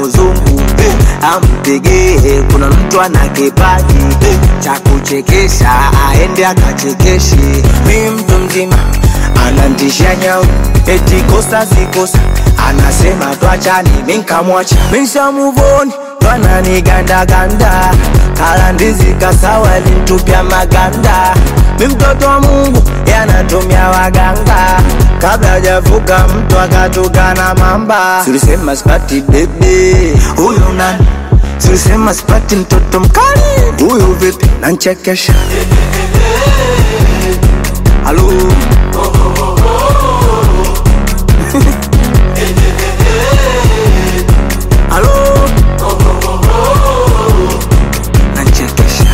uzungu ampigie kuna mtu ana kipaji cha kuchekesha aende akachekeshe mi mtu mzima anantisha nyau eti kosa sikosa anasema twachani minkamwacha mishamuvoni twananigandaganda kala ndizi kasawa lintupya maganda mi mtoto wa mungu yanatumia waganga kabla hajavuka mtu akatukana mamba tulisema sipati bebe huyu nani tulisema sipati mtoto mkali huyu vipi nanchekesha halo halo nanchekesha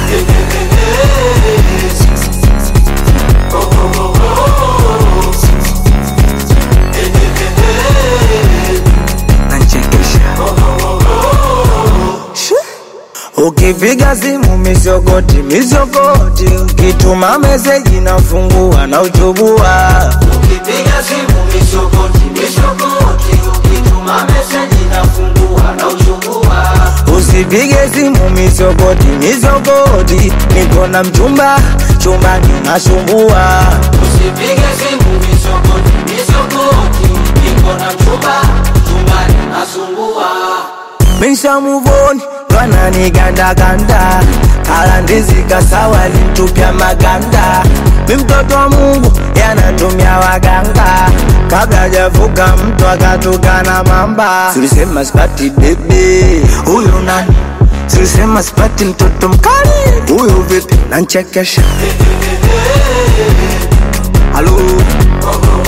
nanchekesha Ukipiga simu misogoti misogoti, ukituma meseji nafungua na uchubua. Ukipiga simu misogoti misogoti, ukituma meseji nafungua na uchungua. Usipige simu misogoti misogoti, niko na mchumba chumbani nasumbua. Usipige simu misogoti misogoti, niko na mchumba chumbani nasumbua. Misha muvoni wananigandaganda, kala ndizi kasawa lintupya maganda. Mi mtoto wa Mungu yanatumia waganga, kabla hajavuka mtu akatukana mamba. Tulisema sipati bebe, huyu nani? Tulisema sipati mtoto mkali, huyu vipi? Nanchekesha halo